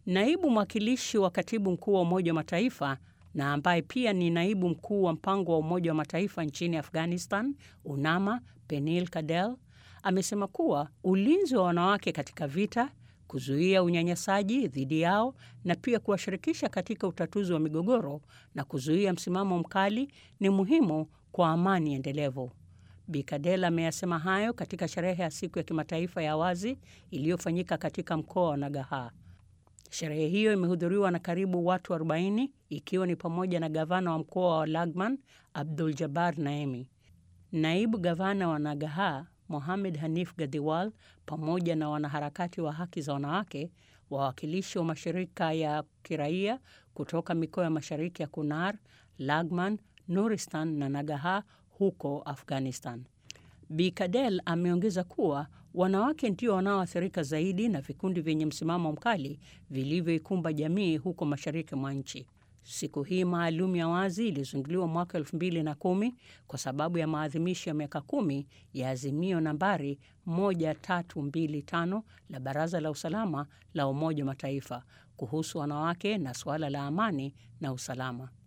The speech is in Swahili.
Naibu mwakilishi wa katibu mkuu wa Umoja wa Mataifa na ambaye pia ni naibu mkuu wa mpango wa Umoja wa Mataifa nchini Afghanistan, UNAMA, Penil Kadel amesema kuwa ulinzi wa wanawake katika vita, kuzuia unyanyasaji dhidi yao na pia kuwashirikisha katika utatuzi wa migogoro na kuzuia msimamo mkali ni muhimu kwa amani endelevu. Bi Kadel ameyasema hayo katika sherehe ya siku ya kimataifa ya wazi iliyofanyika katika mkoa wa Nagaha. Sherehe hiyo imehudhuriwa na karibu watu 40 ikiwa ni pamoja na gavana wa mkoa wa Lagman Abdul Jabbar Naemi, naibu gavana wa Nagaha Mohamed Hanif Gadhiwal, pamoja na wanaharakati wa haki za wanawake, wawakilishi wa mashirika ya kiraia kutoka mikoa ya mashariki ya Kunar, Lagman, Nuristan na Nagaha huko Afghanistan. Bi Kadel ameongeza kuwa wanawake ndio wanaoathirika zaidi na vikundi vyenye msimamo mkali vilivyoikumba jamii huko mashariki mwa nchi. Siku hii maalum ya wazi ilizinduliwa mwaka 2010 kwa sababu ya maadhimisho ya miaka kumi ya azimio nambari 1325 la Baraza la Usalama la Umoja wa Mataifa kuhusu wanawake na suala la amani na usalama.